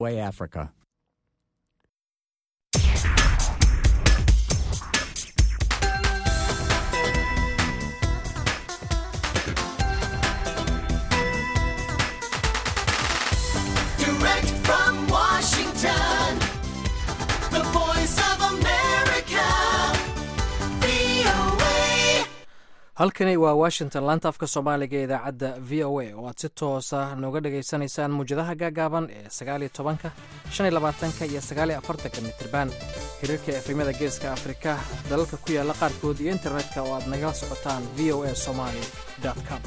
Way Africa. Direct from Washington, the voice of America, VOA. halkani waa washington laanta afka soomaaliga ee idaacadda v o a oo aad si toosa nooga dhagaysanaysaan muwjadaha gaagaaban ee sagaaliyo tobanka shan iyo labaatanka iyo sagaaliyo afartanka mitriban xiriirka efrimada geeska afrika dalalka ku yaala qaarkood iyo internetka oo aad nagala socotaan v o a somaly com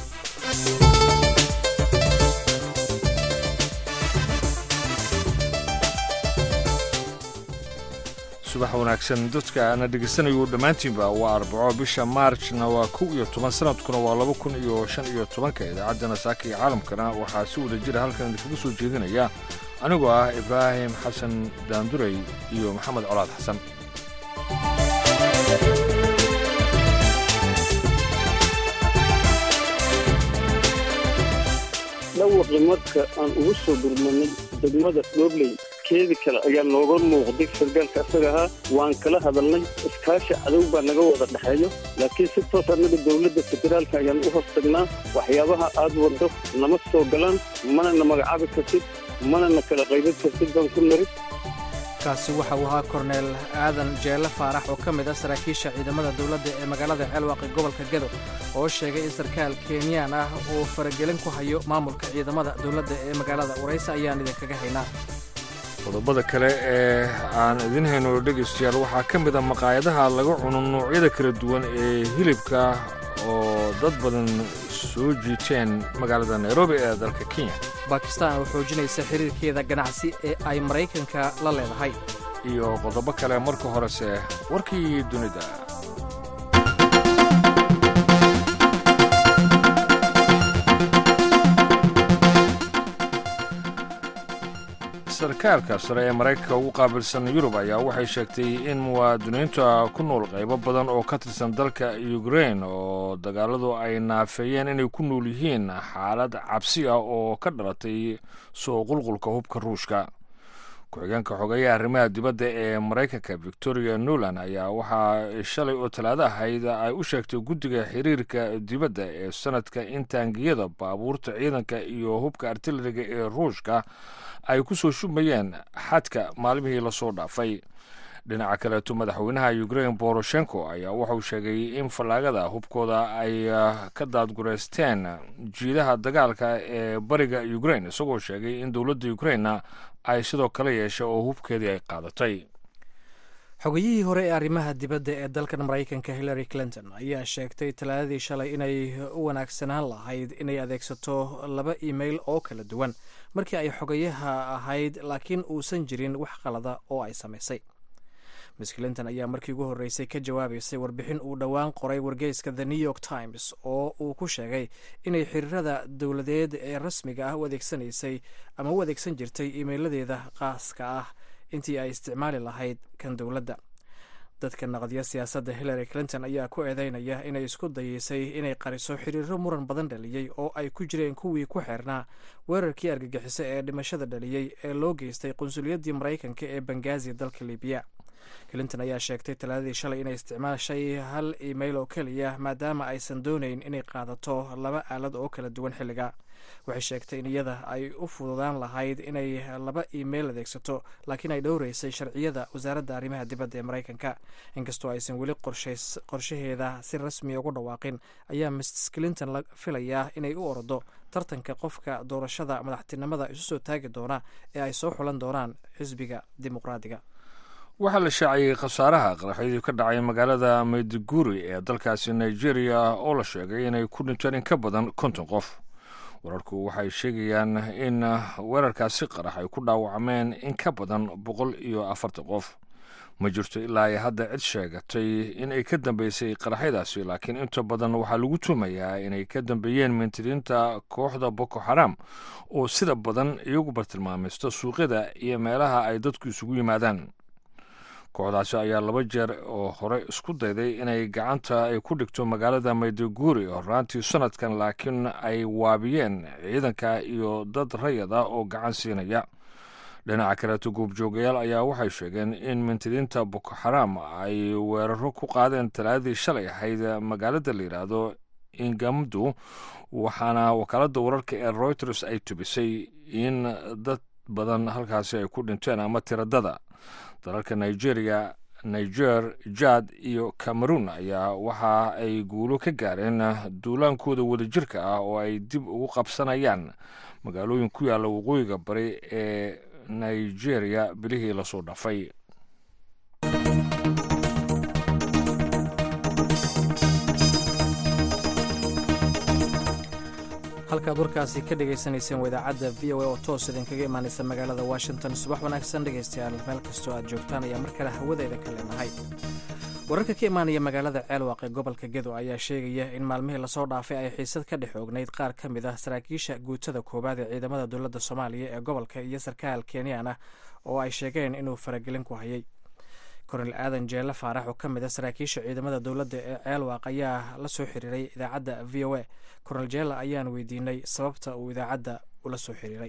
subax wanaagsan dadka ana dhegaysanayu dhammaantiinba waa arbaco bisha maarjna waa kow iyo toban sanadkuna waa laba kun iyo shan iyo tobanka idaacaddana saaka iyo caalamkana waxaa si wada jira halkan idinkaga soo jeedinaya anigoo ah ibraahim xasan daanduray iyo maxamed colaad xasan dhawaqi marka aan ugu soo gurmanay degmada dhobley keedi kale ayaa nooga muuqday sargaalka asaga ahaa waan kala hadalnay iskaashi cadow baa naga wada dhexeeyo laakiin si toos annaga dowladda federaalka ayaan u hoos tagnaa waxyaabaha aad waddo nama soo galaan mana na magacaabi kartid mana na kala qaybin kartid baan ku nari kaasi waxa uu ahaa korneel aadan jeelle faarax oo ka mid ah saraakiisha ciidamada dowladda ee magaalada ceelwaaqi gobolka gedo oo sheegay in sarkaal kenyaan ah uu faragelin ku hayo maamulka ciidamada dowladda ee magaalada warayse ayaan idinkaga haynaa qodobada kale ee aan idin hayno dhegaystayaal waxaa ka mid a maqaayadaha laga cuno noocyada kala duwan ee hilibka oo dad badan soo jiiteen magaalada nairobi ee dalka kenya bakistan oo xoojinaysa xiriirkeeda ganacsi ee ay maraykanka la leedahay iyo qodobo kale marka horese warkii dunida sarkaalka sare ee maraykanka ugu qaabilsan yurub ayaa waxay sheegtay in muwaadiniinta ku nool qaybo badan oo ka tirsan dalka ukrain oo dagaaladu ay naafeeyeen inay ku nool yihiin xaalad cabsi ah oo ka dhalatay soo qulqulka hubka ruushka ku-xigeenka xogeeyaha arrimaha dibadda ee maraykanka victoria nuland ayaa waxaa shalay oo talaado ahayd ay u sheegtay guddiga xiriirka dibadda ee sanadka in taangiyada baabuurta ciidanka iyo hubka artilariga ee ruushka ay ku soo shubmayeen xadka maalmihii lasoo dhaafay dhinaca kaleeto madaxweynaha ukrain boroshenko ayaa wuxuu sheegay in fallaagada hubkooda ay ka daadgureysteen jiidaha dagaalka ee bariga ukrain isagoo sheegay in dowladda ukrainna ay sidoo kale yeeshay oo hubkeedii ay qaadatay xogeyihii hore ee arrimaha dibadda ee dalkan maraykanka hillary clinton ayaa sheegtay talaadadii shalay inay u wanaagsanaan lahayd inay adeegsato laba imail oo kala duwan markii ay xogayaha ahayd laakiin uusan jirin wax qalada oo ay samaysay miss clinton ayaa markii ugu horreysay ka jawaabaysay warbixin uu dhowaan qoray wargeyska the new york times oo uu ku sheegay inay xiriirada dowladeed ee rasmiga ah u adeegsanaysay ama u adeegsan jirtay iimeyladeeda qaaska ah intii ay isticmaali lahayd kan dowladda dadka naqdiya siyaasadda hillary clinton ayaa ku eedeynaya inay isku dayeysay inay qariso xiriiro muran badan dhaliyey oo ay ku jireen kuwii ku xeernaa weerarkii argagixiso ee dhimashada dhaliyey ee loo geystay qunsuliyaddii maraykanka ee bangazi dalka libiya clinton ayaa sheegtay talaadadii shalay inay isticmaashay hal imail oo keliya maadaama aysan doonayn inay qaadato laba aalad oo kala duwan xilliga waxay sheegtay in iyada ay u fududaan lahayd inay laba imail adeegsato laakiin ay dhowreysay sharciyada wasaaradda arrimaha dibadda ee maraykanka inkastoo aysan weli qorshaheeda si rasmiya ugu dhawaaqin ayaa miss clinton la filayaa inay u ordo tartanka qofka doorashada madaxtinimada isu soo taagi doona ee ay soo xulan doonaan xisbiga dimuqraadiga waxaa la shaaciyey khasaaraha qaraxyadii ka dhacay magaalada mayduguri ee dalkaasi nigeria oo la sheegay inay ku dhinteen in ka badan konton qof wararku waxay sheegayaan in weerarkaasi qarax ay ku dhaawacmeen in ka badan boqol iyo afartan qof ma jirto ilaa ay hadda cid sheegatay in ay ka dambeysay qaraxyadaasi laakiin inta badan waxaa lagu tuumayaa inay ka dambeeyeen mintidiinta kooxda boko xaram oo sida badan iyagu bartilmaamaysto suuqyada iyo meelaha ay dadku isugu yimaadaan kooxdaasi ayaa laba jeer oo hore isku dayday inay gacanta ay ku dhigto magaalada mayduguri horaantii sanadkan laakiin ay waabiyeen ciidanka iyo dad rayad ah oo gacan siinaya dhinaca kaleeto goobjoogayaal ayaa waxay sheegeen in mintidiinta boko xaraam ay weeraro ku qaadeen talaadii shalay ahayd magaalada la yidhaahdo ingamdu waxaana wakaaladda wararka ee reuters ay tubisay in dad badan halkaasi ay ku dhinteen ama tiradada dalalka nigeria niger jad iyo cameroon ayaa waxa ay guulo ka gaareen duulaankooda wadajirka ah oo ay dib ugu qabsanayaan magaalooyin ku yaalla waqooyiga bari ee nigeria bilihii lasoo dhafay halkaad warkaasi ka dhagaysanayseen waa idaacadda v o a oo toos idinkaga imaanaysa magaalada washington subax wanaagsan dhegaystayaal meel kastoo aad joogtaan ayaa mar kale hawadayda ka leenahay wararka ka imaanaya magaalada ceelwaaq ee gobolka gedo ayaa sheegaya in maalmihii lasoo dhaafay ay xiisad ka dhex oognayd qaar ka mid ah saraakiisha guutada koowaad ee ciidamada dowladda soomaaliya ee gobolka iyo sarkaal kenyan ah oo ay sheegeen inuu faragelin ku hayay kornel aadan jeelle faarax oo ka mid ah saraakiisha ciidamada dowladda ee ceelwaaq ayaa la soo xiriiray idaacadda v o a kornel jeelle ayaan weydiinay sababta uu idaacadda ula soo xiriiray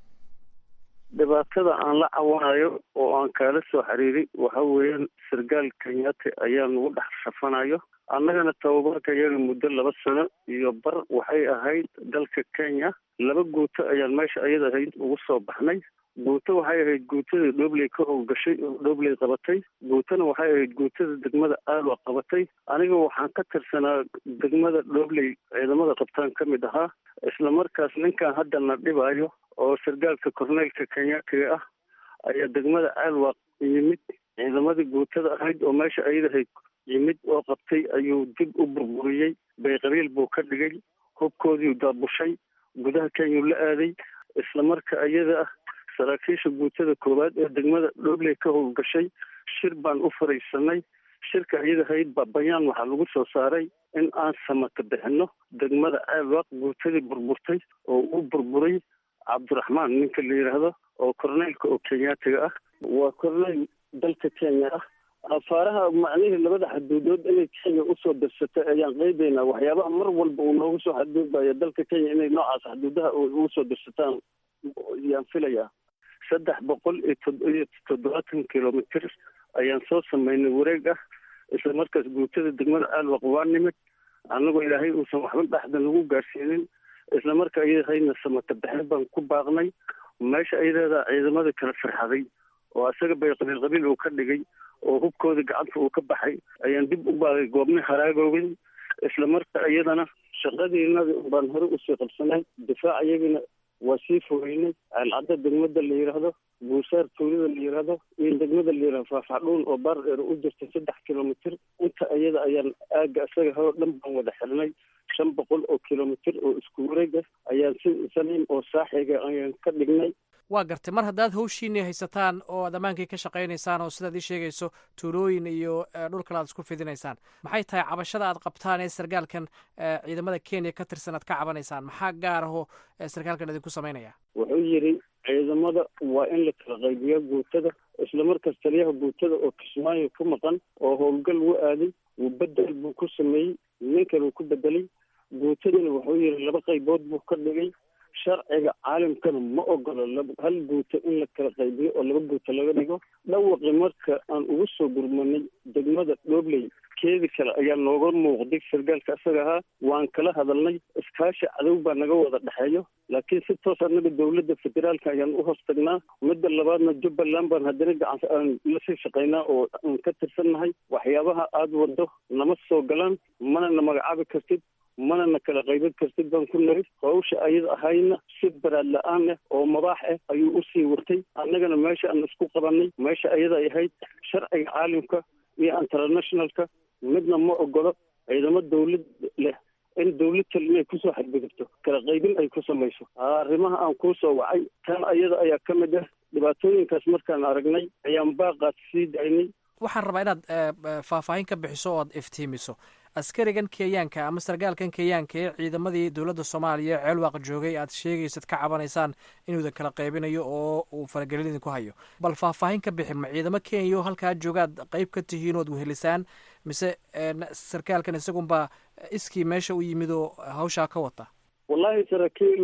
dhibaatada aan la cawanayo oo aan kaala soo xiriiray waxa weeyaan sargaal kenyaati ayaa nagu dhex rafanayo annagana tababarka iyaga muddo laba sano iyo bar waxay ahayd dalka kenya laba guuto ayaan meesha ayada ahayd ugu soo baxnay guuto waxay ahayd guutada dhobley ka howlgashay oo dhobley qabatay guutona waxay ahayd guutada degmada aalwa qabatay aniga waxaan ka tirsanaa degmada dhobley ciidamada qabtaan ka mid ahaa isla markaas ninkan hadda na dhibaayo oo sargaalka korneylka kenyaatiga ah ayaa degmada aalwaq yimid ciidamadii guutada ahayd oo meesha ayada ahayd yimid oo qabtay ayuu dib u burburiyey bayqabiil buu ka dhigay hubkoodiiu daabushay gudaha kenyau la aaday isla marka ayada ah saraakiisha guutada koowaad ee degmada dhobley ka howlgashay shir baan u fariisanay shirka iyada ahayd baa bayaan waxaa lagu soo saaray in aan samata bixino degmada aalwaq guutadii burburtay oo uu burburay cabdiraxmaan ninka la yidhaahdo oo korneylka oo kenyaatiga ah waa korneyl dalka kenya ah afaaraha macnihii labada xaduudood inay kenya usoo dirsatay ayaan qeybaynaa waxyaabaha mar walba uu noogu soo xadgudbayo dalka kenya inay noocaas xaduudaha ugu soo dirsataan yaan filayaa saddex boqol iyo iyo toddobaatan kilomitr ayaan soo sameynay wareeg ah isla markaas guutada degmada aalwaq waa nimid annagoo ilaahay uusan waxba dhexda nagu gaarsiinin isla marka ayadahayna samata bixin baan ku baaqnay meesha ayadeedaa ciidamada kala firxaday oo isaga bay qabiil qabiil uu ka dhigay oo hubkooda gacanta uu ka baxay ayaan dib u baaqay goobni haraagoogin isla marka iyadana shaqadiinada baan hore usii qabsanay difaac iyagina waa sii fogeynay ceelcadda degmada la yidhaahdo buusaar tuulada la yidhaahdo iyo degmada la yidhahdo faafacdhuun oo baar dheer u jirta saddex kilomitr inta iyada ayaan aaga isaga hoo dhan baan wada xirnay shan boqol oo kilomitr oo isku wareega ayaan si saliim oo saaxiga ayaan ka dhignay waa gartay mar haddaad hawshiinii haysataan oo aad ammaankii ka shaqaynaysaan oo sidaad ii sheegayso tuulooyin iyo dhul kale aad isku fidinaysaan maxay tahay cabashada aad qabtaan ee sargaalkan ciidamada kenya ka tirsan aad ka cabanaysaan maxaa gaar ahoo sarkaalkan idinku samaynaya wuxuu yidhi ciidamada waa in la kala qaybiyaa guutada isla markaas taliyaha guutada oo kismaayo ku maqan oo howlgal u aaday wuu bedel buu ku sameeyey ninkan uu ku bedelay guutadana wuxuu yidhi laba qaybood buu ka dhigay sharciga caalamkana ma ogolo hal guuto in la kala qaybiyo oo laba guuto laga dhigo dhawaqi marka aan ugu soo gurmanay degmada dhobley keedi kale ayaa nooga muuqday sargaalka isaga ahaa waan kala hadalnay iskaashi cadow baa naga wada dhexeeyo laakiin si toos annaga dowladda federaalka ayaan u hoos tagnaa midda labaadna jubbaland baan haddana gacan aan lasii shaqaynaa oo aan ka tirsannahay waxyaabaha aada wado nama soo galaan mana na magacaabi kartid mana na kala qaybin kartid baan ku nari hawsha ayada ahayna si baraad la-aan ah oo mabaax ah ayuu usii wartay annagana meesha aan isku qabanay meesha ayada ay ahayd sharciga caalamka iyo internationalka midna ma ogolo ciidamo dawlad leh in dawlad kale inay kusoo xadgudubto kala qaybin ay ku samayso arrimaha aan kuu soo wacay tan ayada ayaa ka mid ah dhibaatooyinkaas markaan aragnay ayaan baaqaas sii daynay waxaan rabaa inaad faahfaahin ka bixiso oo aad iftiimiso askarigan kenyaanka ama sargaalkan kenyaanka ee ciidamadii dowladda soomaaliya ee ceelwaaq joogay aad sheegaysad ka cabanaysaan inuudan kala qaybinayo oo uu faragelin idinku hayo bal faahfaahin ka bixi ma ciidamo kenya oo halkaa joogaad qeyb ka tihiin ood wehelisaan mise sarkaalkan isagunbaa iskii meesha u yimid oo hawshaa ka wata wallahi saraakiil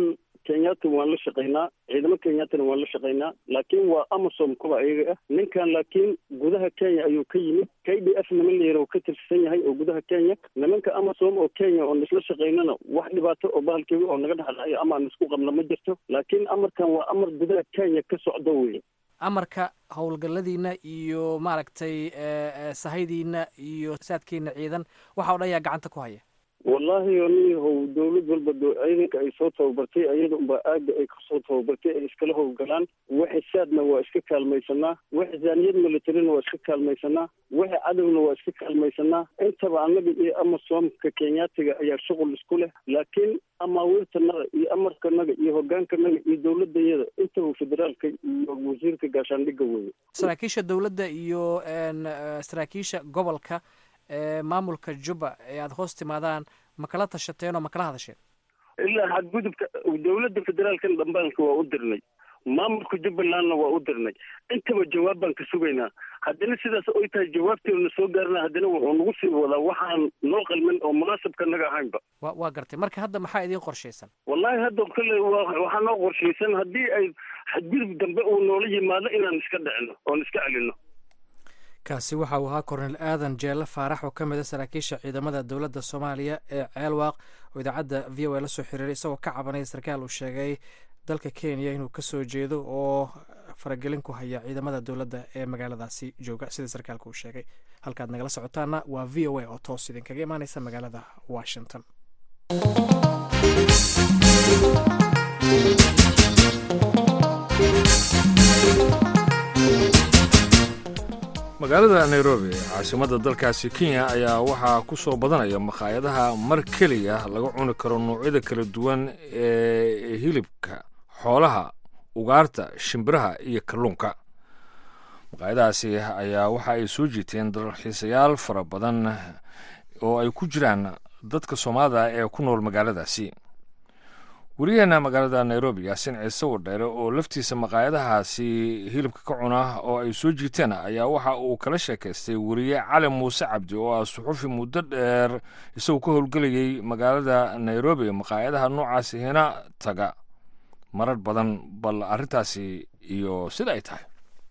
kenyatta waan la shaqaynaa ciidamo kenyatana waan la shaqaynaa laakiin waa amasom kuwa ayaga ah ninkan laakiin gudaha kenya ayuu ka yimid k d f niman la yaro ka tirsan yahay oo gudaha kenya nimanka amasom oo kenya oon isla shaqaynana wax dhibaato oo bahalkeega oo naga dhexdhacayo ama aan isku qabna ma jirto laakiin amarkan waa amar gudaha kenya ka socdo weye amarka howlgalladiina iyo maaragtay sahaydiina iyo saadkiina ciidan waxa o dhan yaa gacanta ku haya wallaahi oniyahow dawlad walba ciidanka ay soo tababartay ayada unbaa aaga ay kasoo tababartay ay iskala howlgalaan waxa saadna waa iska kaalmaysanaa waxa zaaniyad militarina waa iska kaalmaysanaa waxa cadowna waa iska kaalmaysanaa intaba annaga iyo amasoomka kenyaatiga ayaa shuqul isku leh laakiin amaawiirtanaga iyo amarkanaga iyo hogaankanaga iyo dawladayada intaba federaalka iyo wasiirka gaashaandhigga weeye saraakiisha dowladda iyo saraakiisha gobolka maamulka juba ee aada hoos timaadaan ma kala tashateen oo ma kala hadasheen ilaa xadgudubka dawladda federaalkan dhambaalka waa u dirnay maamulka jubbalandna waa u dirnay intaba jawaab baan ka sugaynaa haddana sidaas oy tahay jawaabteeduna soo gaarna haddana wuxuu nagu sii wadaa waxaan noo qalmin oo munaasabka naga ahaynba wa waa gartay marka hadda maxaa idiin qorshaysan wallahi hadda kale waxaa noo qorshaysan haddii ay xadgudub dambe uu noola yimaado inaan iska dhicino oon iska celino kaasi waxa uu ahaa kornel aadan jeelle faarax oo ka mid a saraakiisha ciidamada dowladda soomaaliya ee ceelwaaq oo idaacadda v o a la soo xiriiray isagoo ka cabanaya sarkaal uu sheegay dalka kenya inuu kasoo jeedo oo faragelin ku haya ciidamada dowladda ee magaaladaasi jooga sida sarkaalka uu sheegay halkaad nagala socotaana waa v o a oo toos idinkaga imaaneysa magaalada washington magaalada nairobi caasimadda dalkaasi kenya ayaa waxaa ku soo badanaya makhaayadaha mar keliya laga cuni karo noocyada kala duwan ee hilibka xoolaha ugaarta shimbiraha iyo kalluunka maqaayadahaasi ayaa waxa ay soo jiiteen dalxiisayaal fara badan oo ay ku jiraan dadka soomaalida ee ku nool magaaladaasi wariyaheena magaalada nairobi yaasin ciise wadheere oo laftiisa maqaayadahaasi hilibka ka cuna oo ay soo jiiteen ayaa waxa uu kala sheekaystay wariye cali muuse cabdi oo ah suxufi muddo dheer isagoo ka howlgelayay magaalada nairobi maqaayadaha noocaasi hina taga marar badan bal arrintaasi iyo sida ay tahay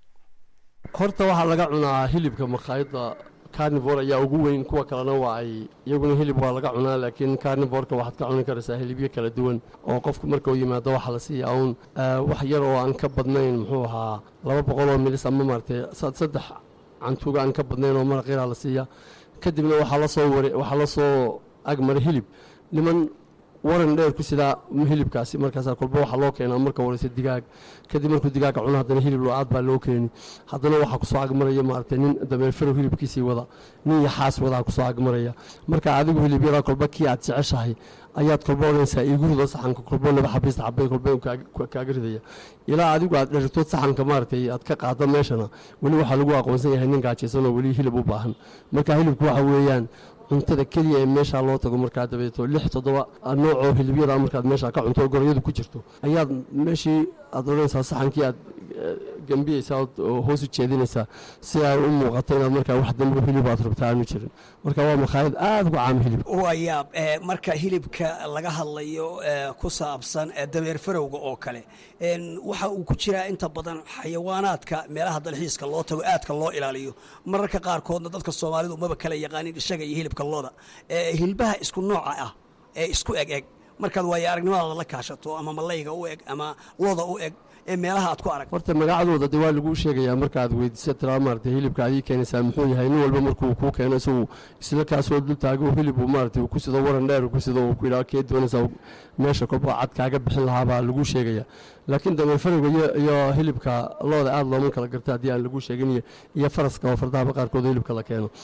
horta waxaa laga cunaa hilibka makhaayadda carnivor ayaa ugu weyn kuwa kalena waa ay iyaguna hilib waa laga cunaa laakiin carnivorka waxaad ka cuni karaysaa hilibyo kala duwan oo qofku marka uu yimaado waxaa la siiyaa uun wax yar oo aan ka badnayn muxuu ahaa laba boqol oo milis ama maaragtay saddex cantuuga aan ka badnayn oo maraq yaraa la siiya kadibna waxaa lasoo war waxaa la soo agmaray hilib niman waran dheer ku sidaa hilibkaasi markaasaa kolba waxaa loo keenaa marka wareysa digaag kadib markuu digaaga cuno haddana hilib lo-aad baa loo keeni haddana waxaa kusoo agmaraya maaragtay nin dameerfarow hilibkiisii wada nin yaxaas wadaa kusoo agmaraya marka adigu hilibyada kolba kii aad jeceshahay ayaad kolba odhanaysaa iiguruda saxanka kolba laba xabiis xabay kolba kaaga ridaya ilaa adigu aad dherigtood saxanka maaragtay aad ka qaado meeshana weli waxaa lagu aqoonsan yahay nin gaajaysan oo weli hilib u baahan marka hilibku waxa weeyaan cuntada keliya ee meeshaa loo tago markaa dabeeto lix toddoba noocoo hilibyada markaad meeshaa ka cunto oo gorayadu ku jirto ayaad meeshii aad odhanaysaa saxankii aad gambiyeysaa oo hoos u jeedinaysaa si ay u muuqato inaad markaa wax dambe hilib aad rabta aanu jirin marka waa makhaayad aada uga caama hilib wayaab marka hilibka laga hadlayo ku saabsan dameer farowga oo kale waxa uu ku jiraa inta badan xayawaanaadka meelaha dalxiiska loo tago aadka loo ilaaliyo mararka qaarkoodna dadka soomaalidu maba kala yaqaanin ishaga iyo hilibka looda hilbaha isku nooca ah ee isku eg eg markaad waayo aragnimadaada la kaashato ama malayga u eg ama looda u eg ee meelaha aad ku arag horta magacadooda de waa laguu sheegayaa markaaad weydiisa tiraa maaragtay hilibka aad ii keenaysaa muxuu yahay nin walba markuu kuu keeno isagu isla kaasoo dul taago hilibuu maaragtay ku sido waran dheer ku sido uu ku yidhaha kee doonaysaa meesha kolba cad kaaga bixin lahaa baa laguu sheegayaa laakiin dameer farowga iyo hilibka looda aada looma kala garta haddii aan laguu sheegin iyo faraska oo fardahaba qaarkood hilibka la keeno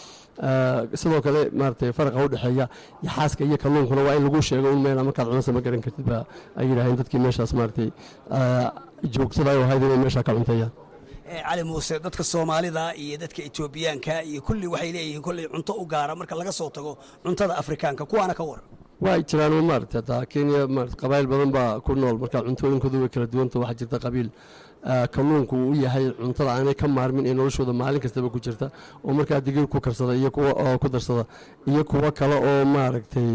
sidoo kale maaragtay faraqa u dhexeeya yaxaaska iyo kalluunkuna waa in lagu sheego in meela markaad cunaysa ma garan kartid baa ay yidhaaheen dadkii meeshaas maaragtay joogtada ay ahayd inay meeshaa ka cunteeyaan cali muuse dadka soomaalida iyo dadka etoobiyaanka iyo kulli waxay leeyihiin kolley cunto u gaara marka laga soo tago cuntada afrikaanka kuwaana ka waran waa jiraan maaragtay hataa kenya maarata qabaayil badan baa ku nool marka cuntooyinkoodu way kala duwanta waxaa jirta qabiil kalluunku uu u yahay cuntada aanay ka maarmin ee noloshooda maalin kastaba ku jirta oo markaa digir ku karsada iyo kuwa oo ku darsada iyo kuwo kale oo maaragtay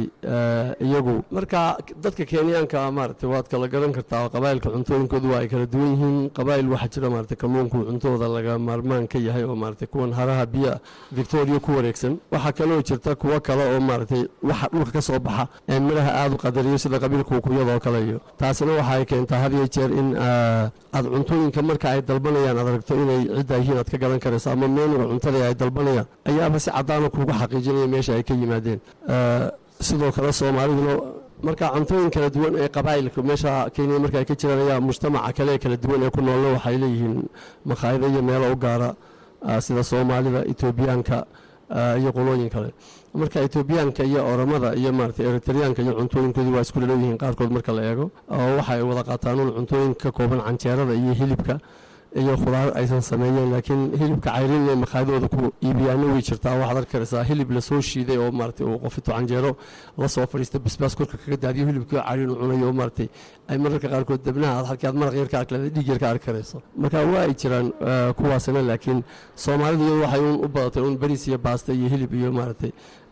iyagu marka dadka kenyaanka maaragtay waad kala garan kartaa qabaa'ilka cuntooyinkoodu waa ay kala duwan yihiin qabaa'il waxaa jira maaragtay kalluunku cuntooda laga maarmaan ka yahay oo maaragtay kuwan haraha biya victoria ku wareegsan waxaa kaloo jirta kuwo kale oo maaragtay waxa dhulka ka soo baxa ee midhaha aada u qadariyo sida qabiilka ukuyadoo kale iyo taasina waxa ay keentaa had iyo jeer in aad cuntooyinka marka ay dalbanayaan aad aragto inay cidda yihiin aad ka garan karayso ama meenuga cuntada ay dalbanayaan ayaaba si caddaana kuugu xaqiijinaya meesha ay ka yimaadeen sidoo kale soomaaliduna marka cuntooyin kala duwan ee qabaa'ilka meesha kenya marka ay ka jiraan ayaa mujtamaca kale ee kala duwan ee ku noolna waxay leeyihiin makhaayado iyo meelo u gaara sida soomaalida etoobiyaanka iyo qolooyin kale marka etoobiyaanka iyo oramada iyo maaragtay eritreyaanka iyo cuntooyinkoodii waa isku dhalow qaarkood marka la eego oo waxa ay wada qaataan un cuntooyin ka kooban canjeerada iyo hilibka iyo khudaar aysan sameeyeen laakiin hilibka cayrin ee makhaadooda ku iibiyaana way jirtaa waxaad arki karaysaa hilib lasoo shiiday oo maaragtay uu qofito canjeero la soo fadhiista basbaas korka kaga daadiyo hilibkii cayrin u cunayo oo maaragtay ay mararka qaarkood dabnaha aad halkii aad maraq yar ka arki leedahay dhiig yar ka arki karayso marka waa ay jiraan kuwaasina laakiin soomaalidu iyadu waxay un u badatay un bariis iyo baasta iyo hilib iyo maaragtay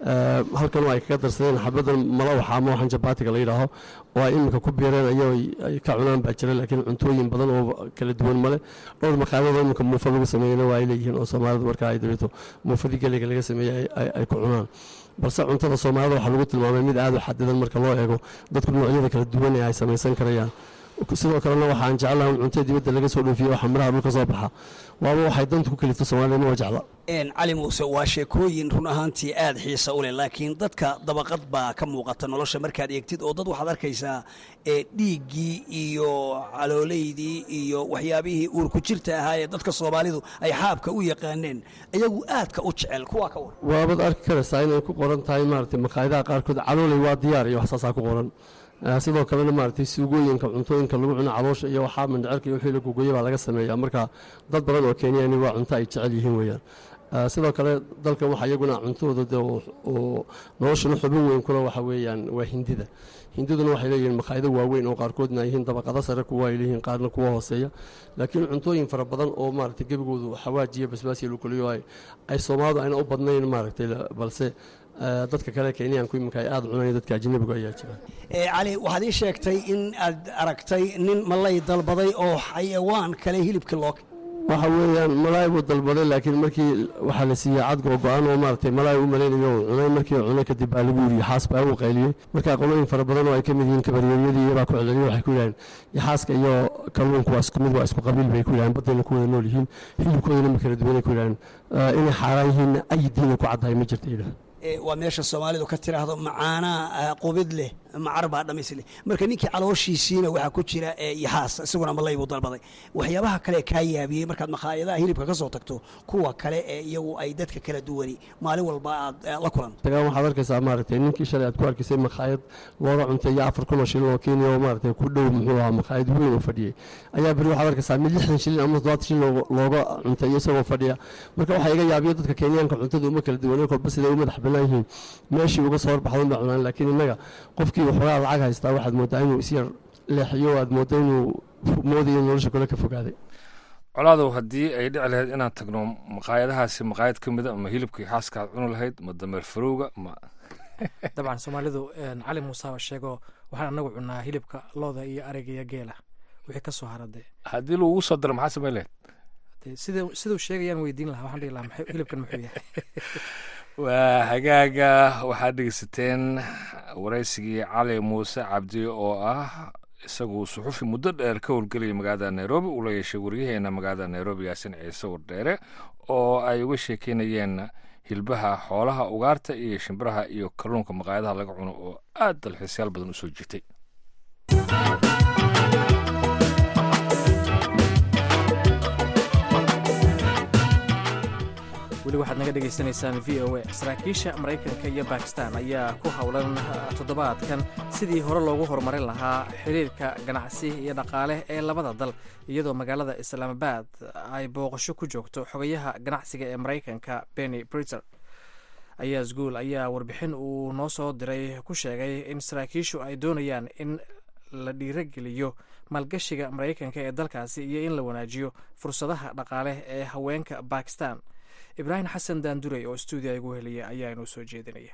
halkan ay kaga darsadeen xabadan malawaxa ama waxaan jabaatiga la yidhaaho oo ay iminka ku biireen ayao ay ka cunaan baa jira laakiin cuntooyin badan oo kala duwan male dhowr maqaadada iminka muufa lagu sameeyena waa ay leeyihiin oo soomaalidu marka ay dabeeto muufadii geliga laga sameeyey ay ku cunaan balse cuntada soomaalida waxaa lagu tilmaamay mid aada u xadidan marka loo eego dadku noocyada kala duwan ee ay samaysan karayaan sidoo kalena waxaan jeclaha in cuntada dibadda laga soo dhoofiyo waxa miraha dhulka soo baxa waaba waxay danta ku kalifto soomaalida ma jecla cali muuse waa sheekooyin run ahaantii aada xiisa u leh laakiin dadka dabaqad baa ka muuqata nolosha markaad eegtid oo dad waxaad arkaysaa ee dhiiggii iyo calooleydii iyo waxyaabihii uurku jirta ahaa ee dadka soomaalidu ay xaabka u yaqaaneen iyagu aadka u jecel kuwaa ka war waabaad arki karaysaa inay ku qoran tahay maaragtay maqaayadaha qaarkood calooley waa diyaar iyo waxsaasaa ku qoran sidoo kalena maaragtay suugooyinka cuntooyinka lagu cuno caloosha iyo waxaa mindhicirka iyo wixii la gugoya baa laga sameeyaa marka dad badan oo kenyani waa cunto ay jecel yihiin weeyaan sidoo kale dalkan waxa iyaguna cuntadooda de oo noloshana xubin weyn kula waxa weeyaan waa hindida hindiduna waxay leeyihiin makhaayado waaweyn oo qaarkoodna ay yihiin dabaqado sare kuwa ay leeyihiin qaarna kuwa hooseeya laakiin cuntooyin fara badan oo maaragtay gebigoodu xawaajiya basbaasiya lukuliyo ay soomaalidu ayna u badnayn maaragtay balse dadka kale kenyaanku iminka ay aada cunaya dadka ajnabigu ayaa jira cali waxaad ii sheegtay in aad aragtay nin malay dalbaday oo xayawaan kale hilibka loo waxa weeyaan malaay buu dalbaday laakiin markii waxaa la siiyey cad go-go-aan oo maaragtay malaay u malaynayo uu cunay markii uu cunay kadib baa lagu yidhi xaas baa uu qayliyey marka qolooyin fara badan oo ay ka mid yihiin kabaryeeryadii iyabaa ku celceliya waxay ku yidhahdeen yaxaaska iyo kalluunku waa isku mid waa isku qabiil bay ku yidhahdeen baddayna ku wada nool yihiin hilibkoodana ma kala duwanay ku yidhahdeen inay xaaraan yihiinna ay diina ku caddahay ma jirta yidhaah waa meesha soomaalidu ka tiraahdo macaanaa qubid leh macar baa dhamis leh marka ninkii calooshiisiina waxaa ku jira yaxaas isaguna malay buu dalbaday waxyaabaha kale kaa yaabiyey markaad makhaayadaha hilibka ka soo tagto kuwa kale ee iyagu ay dadka kala duwani maalin walba aad la kulan tagaan waxaad arkaysaa maaragtay ninkii shalay aad ku arkaysay makhaayad looga cuntay iyo afar kun oo shilin oo kenya oo maaragtay ku dhow muxuu ahaa makhaayad weyn oo fadhiyey ayaa beri waxaad arkaysaa mid lixdan shilin ama toddobaatan shilin looga cuntay isagoo fadhiya marka waxaa iga yaabiyo dadka kenyaanka cuntada uma kala duwanay kolba siday u madax bannaan yihiin meeshii uga soo horbaxdan baa cunaan laakiin innaga qofkii waxoogaa lacag haystaa waxaad moodaa inuu isyar leexiyo aad mooda inuu moodayo nolosha kale ka fogaaday colaadow haddii ay dhici lahayd inaan tagno maqaayadahaasi maqaayad ka mida ma hilibkii xaaska aad cuni lahayd ma dameer farowga ma dabcan soomaalidu cali muusaaba sheego waxaan anagu cunaa hilibka looda iyo ariga iyo geela wixii ka soo haradee haddii lagugu soo daro maxaa samayn lahayd sida siduu sheegayaan weydiin lahaa waxaan dhihi lahaa hilibkan muxuu yahay waa hagaaga waxaad dhegeysateen waraysigii cali muuse cabdi oo ah isagu suxufi muddo dheer ka howlgelaya magaalada nairobi uu la yeeshay waryaheena magaalada nairobi yaasin ciise wardheere oo ay uga sheekeynayeen hilbaha xoolaha ugaarta iyo shimbiraha iyo kalluunka maqaayadaha laga cuno oo aad dalxiisyaal badan u soo jirtay weli waxaad naga dhegaysanaysaan v o a saraakiisha maraykanka iyo bakistan ayaa ku howlan toddobaadkan sidii hore loogu horumarin lahaa xiriirka ganacsi iyo dhaqaale ee labada dal iyadoo magaalada islaamabad ay booqasho ku joogto xogayaha ganacsiga ee maraykanka benny briter ayaas guul ayaa warbixin uu noo soo diray ku sheegay in saraakiishu ay doonayaan in la dhiirogeliyo maalgashiga maraykanka ee dalkaasi iyo in la wanaajiyo fursadaha dhaqaale ee haweenka bakistan ibraahim xasan daandurey oo stuudiya igu heliyay ayaa inuu soo jeedinaya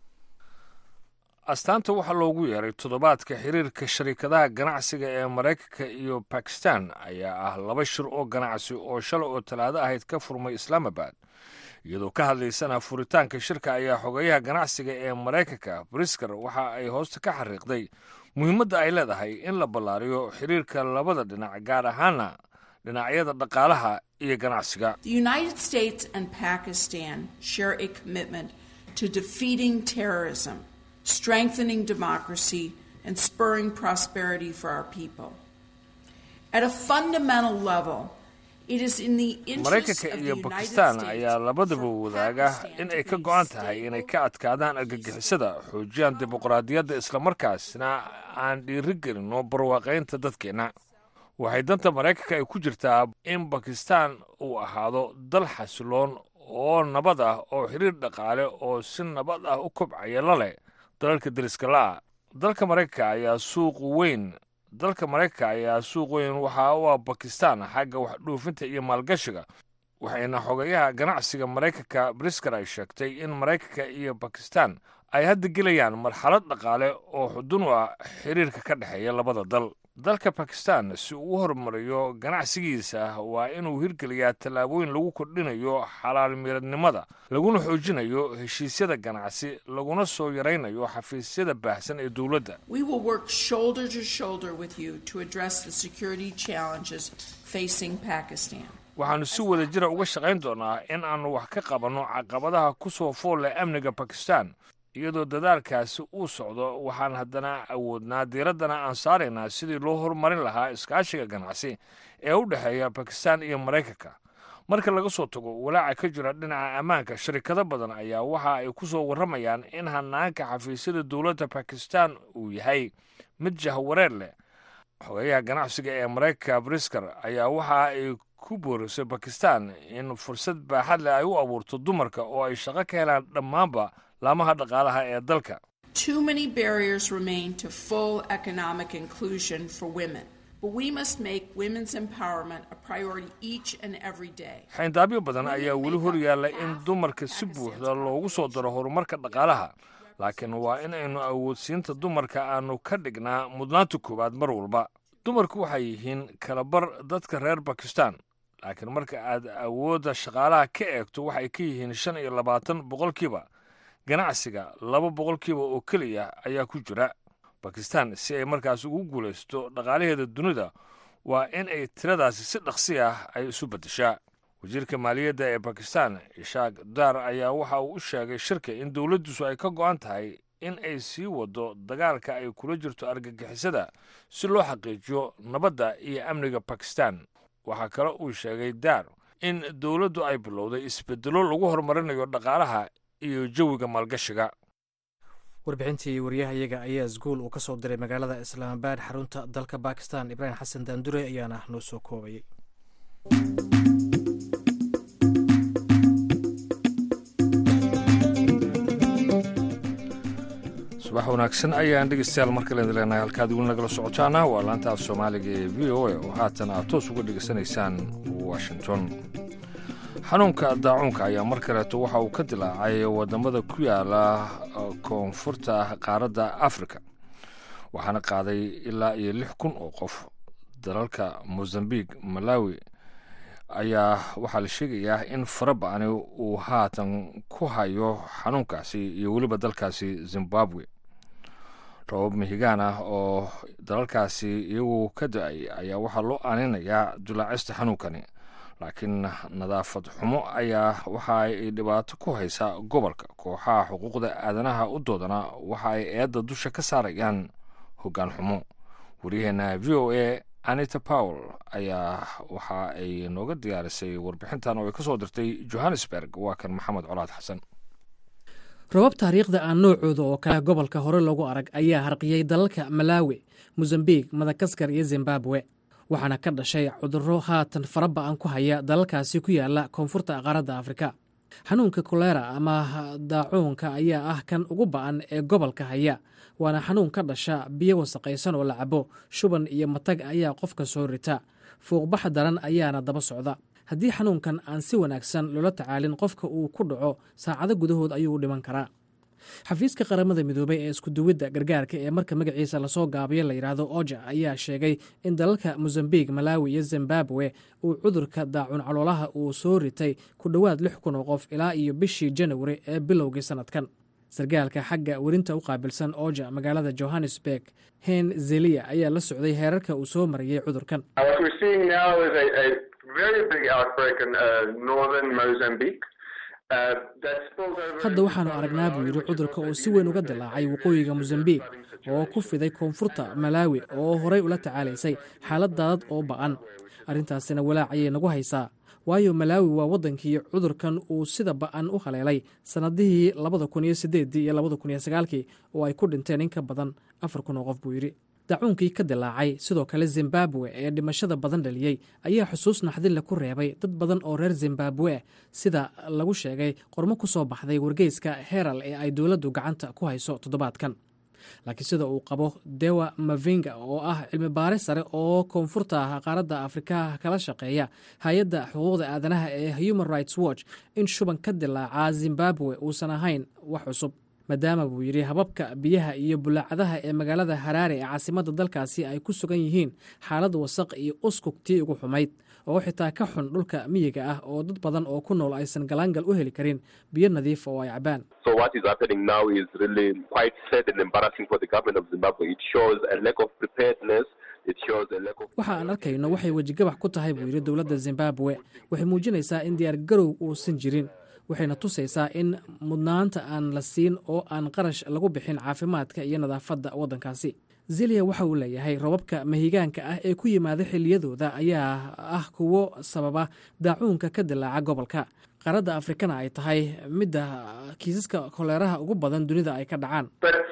astaanta waxaa loogu yeeray toddobaadka xiriirka sharikadaha ganacsiga ee maraykanka iyo bakistan ayaa ah laba shir oo ganacsi oo shalay oo talaado ahayd ka furmay islaamabad iyadoo ka hadlaysana furitaanka shirka ayaa xogeyaha ganacsiga ee maraykanka brisker waxa ay hoosta ka xariiqday muhiimadda ay leedahay in la ballaariyo xiriirka labada dhinac gaar ahaana dhinacyada dhaqaalaha iyo ganacsiga The United States and Pakistan share a commitment to defeating terrorism, strengthening democracy, and spurring prosperity for our people. At a fundamental level, it is in the interest maraykanka of the iyo United bakistan States ayaa labadaba for wadaaga Pakistan in ay to ka be go-an tahay stable, inay ka adkaadaan argagixisada xoojiyaan dimuqraadiyadda islamarkaasna aan dhiirigelinno barwaaqaynta dadkeenna waxay danta maraykanka ay ku jirtaa in bakistan uu ahaado dal xasiloon oo nabad ah oo xiriir dhaqaale oo si nabad ah u kobcaya la leh dalalka deriska la'a dalka maraykanka ayaa suuq weyn dalka maraykanka ayaa suuq weyn waxa u ah bakistan xagga wax dhoofinta iyo maalgashiga waxayna xogayaha ganacsiga maraykanka brisker ay sheegtay in maraykanka iyo bakistan ay hadda gelayaan marxalad dhaqaale oo xudun u ah xiriirka ka dhexeeya labada dal dalka bakistan si uu u horumariyo ganacsigiisa waa inuu hirgeliyaa tallaabooyin lagu kordhinayo xalaal miradnimada laguna xoojinayo heshiisyada ganacsi laguna soo yaraynayo xafiisyada baahsan ee dowladda We will work shoulder to shoulder with you to address the security challenges facing Pakistan. waxaannu si wada jira uga shaqayn doonaa in aannu wax ka qabanno caqabadaha ku soo fool leh amniga bakistan iyadoo dadaalkaasi uu socdo waxaan haddana awoodnaa diiraddana aan saaraynaa sidii loo horumarin lahaa iskaashiga ganacsi ee u dhexeeya bakistan iyo maraykanka marka laga soo tago walaaca ka jira dhinaca ammaanka sharikado badan ayaa waxa ay ku soo warramayaan in hanaanka xafiisyada dowladda bakistan uu yahay mid jahwareer leh xogeyaha ganacsiga ee maraykanka brisker ayaa waxa ay ku boorisay bakistan in fursad baaxad leh ay u abuurto dumarka oo ay shaqo ka helaan dhammaanba laamaha dhaqaalaha ee dalka Too many barriers remain to full economic inclusion for women, but we must make women's empowerment a priority each and every day. xayndaabyo badan ayaa weli hor yaalla in dumarka si buuxda loogu soo daro horumarka dhaqaalaha laakiin waa in aynu awoodsiinta dumarka aanu ka dhignaa mudnaanta koowaad mar walba dumarku waxay yihiin kalabar dadka reer bakistan laakiin marka aad awoodda shaqaalaha ka eegto waxay ka yihiin shan iyo labaatan boqolkiiba ganacsiga laba boqolkiiba oo keliya ayaa ku jira bakistan si ay markaas ugu guulaysto dhaqaalaheeda dunida waa in ay tiradaasi si dhaqsi ah ay isu beddeshaa wasiirka maaliyadda ee bakistan ishaaq daar ayaa waxa uu u sheegay shirka in dowladdiisu ay ka go'an tahay in ay sii wado dagaalka ay kula jirto argagixisada si loo xaqiijiyo nabadda iyo amniga bakistan waxaa kale uu sheegay daar in dowladdu ay bilowday isbeddelo lagu horumarinayo dhaqaalaha iyo jawiga maalgashiga warbixintii waryahayaga ayaa isguul uu ka soo diray magaalada islaamabaad xarunta dalka bakistan ibraahim xasan daandure ayaana noo soo koobayay subax wanaagsan ayaan dhegeystayaal mar kale idin leenahay halkaad weli nagala socotaana waa laanta af soomaaliga ee v o a oo haatan aad toos uga dhegeysanaysaan washington xanuunka daacuunka ayaa mar kaleeto waxa uu ka dilaacay wadamada ku yaala koonfurta qaaradda afrika waxaana qaaday ilaa iyo lix kun oo qof dalalka mozambique malawi ayaa waxaa la sheegayaa in fara ba-ani uu haatan ku hayo xanuunkaasi iyo weliba dalkaasi zimbabwe rabab mihigaan ah oo dalalkaasi iyagu ka da-ay ayaa waxaa loo aaninayaa dulaacista xanuunkani laakiin nadaafad xumo ayaa waxa ay dhibaato ku haysaa gobolka kooxaha xuquuqda aadanaha u doodana waxa ay eedda dusha ka saarayaan hoggaan xumo waryaheena v o a anita powell ayaa waxa ay nooga diyaarisay warbixintan oo ay ka soo dirtay johannesburg waa kan maxamed colaad xasan robab taariikhda aan noocooda oo kale gobolka hore lagu arag ayaa harqiyey dalalka malaawi mosambik madagaskar iyo zimbabwe waxaana ka dhashay cudurro haatan fara ba-an ku haya dalalkaasi ku yaala koonfurta qaaradda afrika xanuunka kolera ama daacuunka ayaa ah kan ugu ba'an ee gobolka haya waana xanuun ka dhasha biyo wasaqaysan oo la cabo shuban iyo matag ayaa qofka soo rita fuuqbax daran ayaana daba socda haddii xanuunkan aan si wanaagsan loola tacaalin qofka uu ku dhaco saacado gudahood ayuu u dhiman karaa xafiiska qaramada midoobay ee iskuduwidda gargaarka ee marka magaciisa lasoo gaabiyo la yidhaahdo oja ayaa sheegay in dalalka mosambik malawi iyo zimbabwe uu cudurka daacun caloolaha uu soo ritay ku dhowaad lix kun oo qof ilaa iyo bishii janawari ee bilowgii sannadkan sargaalka xagga werinta u qaabilsan oja magaalada johannesburg hen zeliya ayaa la socday heerarka uu soo mariyey cudurkan hadda waxaanu aragnaa buu yidhi cudurka oo si weyn uga dilaacay waqooyiga mosambik oo ku fiday koonfurta malawi oo horay ula tacaalaysay xaalad daadad oo ba'an arrintaasina walaac ayay nagu haysaa waayo malaawi waa waddankii cudurkan uu sida ba'an u haleelay sannadihii labada kun iyo sideedii iyo labada kun iyo sagaalkii oo ay ku dhinteen in ka badan afar kun oo qof buu yidhi dacuunkii ka dilaacay sidoo kale zimbabwe ee dhimashada badan dhaliyey ayaa xusuus naxdinle ku reebay dad badan oo reer zimbabwe sida lagu sheegay qormo ku soo baxday wargeyska heral ee ay dowladdu gacanta ku hayso toddobaadkan laakiin sida uu qabo dewa mavinga oo ah cilmi baare sare oo koonfurta qaaradda afrika kala shaqeeya hay-adda xuquuqda aadanaha ee human rights watch in shuban ka dilaacaa zimbabwe uusan ahayn wax cusub maadaama buu yidhi hababka biyaha iyo bulaacadaha ee magaalada haraare ee caasimadda dalkaasi ay ku sugan yihiin xaalad wasaq iyo uskugtii ugu xumayd oo xitaa ka xun dhulka miyiga ah oo dad badan oo ku nool aysan galaangal u heli karin biyo nadiif oo ay cabaan waxa aan arkayno waxay wejigabax ku tahay buu yidhi dowladda zimbabwe waxay muujinaysaa in diyaar garow uusan jirin waxayna tusaysaa in mudnaanta aan la siin oo aan qarash lagu bixin caafimaadka iyo nadaafadda waddankaasi zeliya waxa uu leeyahay robabka mahigaanka ah ee ku yimaada xilliyadooda ayaa ah kuwo sababa daacuunka ka dilaaca gobolka qaaradda afrikana ay tahay midda kiisaska koleeraha ugu badan dunida ay ka dhacaan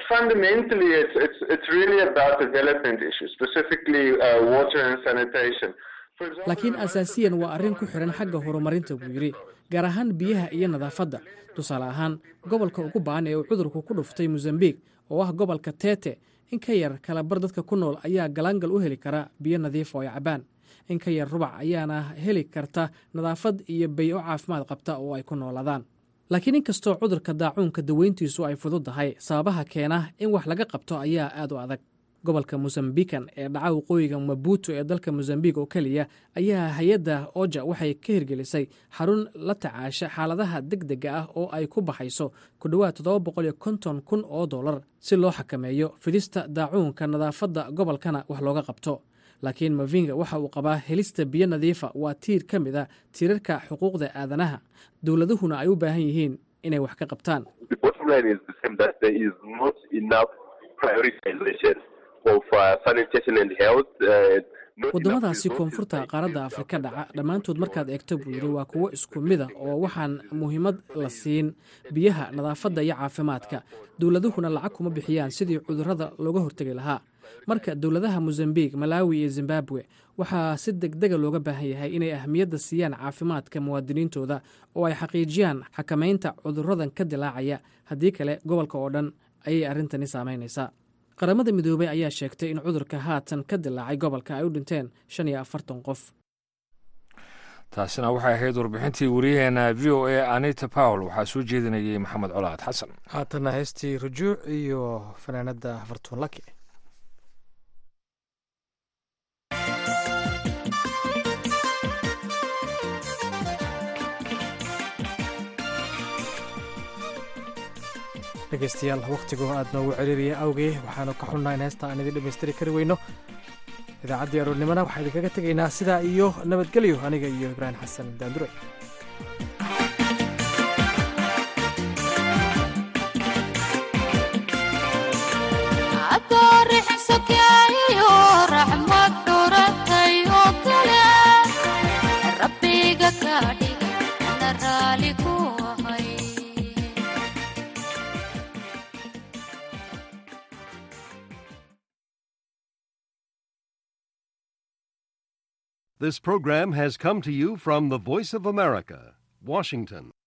laakiin asaasiyan waa arrin ku xidhan xagga horumarinta buu yidhi gaar ahaan biyaha iyo nadaafadda tusaale ahaan gobolka ugu ba'an ee uu cudurku ku dhuftay mosambik oo ah gobolka tete in ka yar kalabar dadka ku nool ayaa galaangal u heli kara biyo nadiif oo ay cabaan in ka yar rubac ayaana heli karta nadaafad iyo bay-o caafimaad qabta oo ay ku noolaadaan laakiin inkastoo cudurka daacuunka daweyntiisu ay fududdahay sababaha keena in wax laga qabto ayaa aad u adag gobolka mosambikan ee dhaca waqooyiga mabuuto ee dalka mosambik oo keliya ayaa hay-adda oja waxay ka hirgelisay xarun la tacaasha xaaladaha deg dega ah oo ay ku baxayso ku dhowaad toddoba boqol iyo konton kun oo dollar si loo xakameeyo fidista daacuunka nadaafadda gobolkana wax looga qabto laakiin mavinga waxa uu qabaa helista biyo nadiifa waa tiir ka mid a tiirarka xuquuqda aadanaha dowladuhuna ay u baahan yihiin inay wax ka qabtaan waddamadaasi koonfurta qaaradda afrika dhaca dhammaantood markaad eegto buu yidhi waa kuwo isku mida oo waxaan muhiimad la siin biyaha nadaafadda iyo caafimaadka dowladuhuna lacag kuma bixiyaan sidii cudurrada looga hortegi lahaa marka dowladaha mosambik malawi iyo zimbabwe waxaa si degdega looga baahan yahay inay ahmiyadda siiyaan caafimaadka muwaadiniintooda oo ay xaqiijiyaan xakamaynta cudurradan ka dilaacaya haddii kale gobolka oo dhan ayay arrintani saamaynaysaa qaramada midoobey ayaa sheegtay in cudurka haatan ka dilaacay gobolka ay u dhinteen shan iyo afartan qof taasina waxay ahayd warbixintii wariyaheena v o a anita powel waxaa soo jeedinayay maxamed colaad xasan haatana heystii rujuuc iyo fanaanada fartuun laki dhegeystayaal wakhtigu aad noogu celiiraya awgee waxaanu ka xunnaa in heesta aan idin dhammaystiri kari weyno idaacaddii aroornimona waxaa idinkaga tegaynaa sidaa iyo nabadgelyo aniga iyo ibraahim xasan daandure This program has come to you from the Voice of America, Washington.